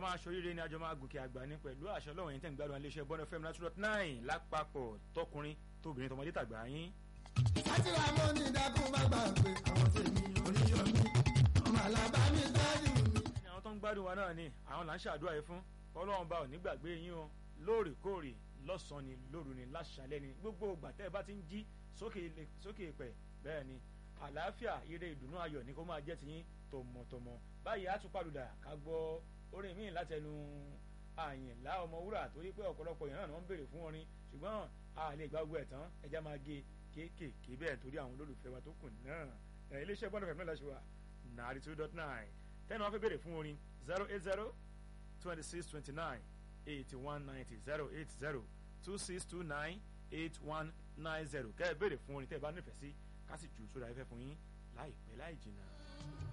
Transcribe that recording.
máa ṣoríire ní àjọ máa gòkè àgbà ní pẹ̀lú àṣẹ ọlọ́run yẹn tẹ̀ ń gbádùn iléeṣẹ́ bọ́n fm nine dot nine lápapọ̀ tọkùnrin tóbìnrin tọmọdé tàgbà yín. sátìrà mọ́ ní dákún má gbàgbé àwọn tèmi oníyọ̀mí ọmọ alábàámi dájú mi. ní àwọn tó ń gbádùn wa náà ni àwọn là ń ṣàdúrà yìí fún ọlọ́run bá ò ní gbàgbé yín o lóòrèkóòrè lọ́sàn-án ni lóru ni láṣálẹ́ ni gbogbo ìgbà tẹ́ ẹ bá ti ń jí sókè ilẹ̀- sókè ìpẹ́ bẹ́ẹ̀ ni àlàáfíà ire ìdùnnú ayọ̀ ni kó máa jẹ́ tiyín tọmọtọmọ báyìí á tún pàlùdà ká gbọ́ orin míì látẹnu àyìnlá ọmọwúrà torí pé ọ̀pọ̀lọpọ̀ èèyàn náà ni wọ́n ń béèrè fún orin ṣùgbọ́n a lè gba gbogbo ẹ̀ tán ẹja máa gé kéékèèké bẹ́ẹ̀ torí àwọn olólùfẹ́ wa tó kù náà ẹ̀ iléeṣẹ́ bọ́ọ̀nù fẹ̀mí náà ṣe wà nàárí two dot nine tẹ́nu wọn fẹ́ béèrè fún orin zero eight zero twenty six twenty nine eighty one ninety zero eight zero two six two nine eight one nine zero kẹ́ ẹ béèrè fún orin tẹ́ ẹ bá nífẹ̀ẹ́ sí ká sì jù sódà ẹ fẹ́ fún yín láìpẹ́ láì jìnnà.